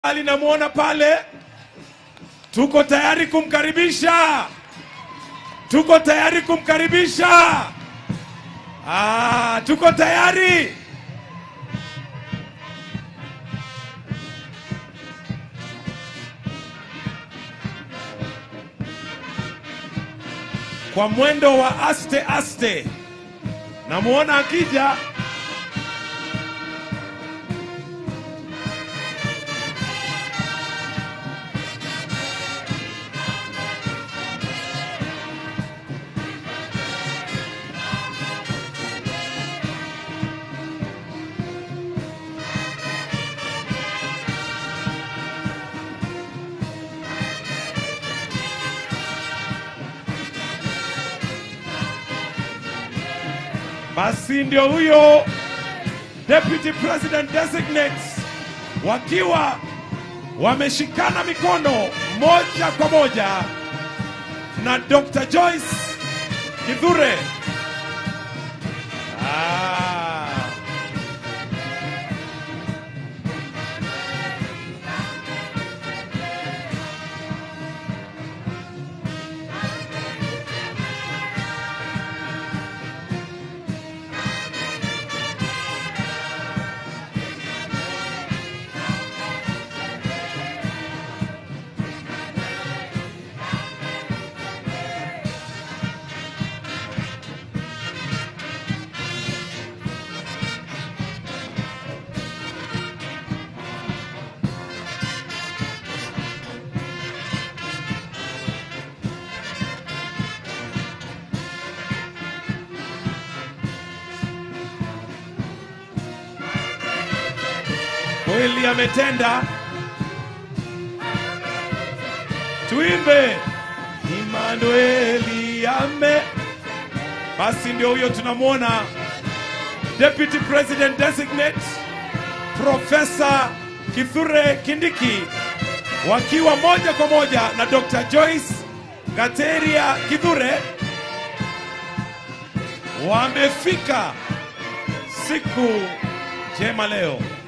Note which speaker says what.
Speaker 1: Ali namwona pale, tuko tayari kumkaribisha, tuko tayari kumkaribisha. Ah, tuko tayari. Kwa mwendo wa aste aste, namwona akija. Basi ndio huyo Deputy President Designates wakiwa wameshikana mikono moja kwa moja na Dr. Joyce Kithure. Ah. Kweli ametenda. Tuimbe Emmanueli ame. Basi ndio huyo tunamwona Deputy President Designate Profesa Kithure Kindiki wakiwa moja kwa moja na Dr. Joyce Gateria Kithure wamefika siku njema leo.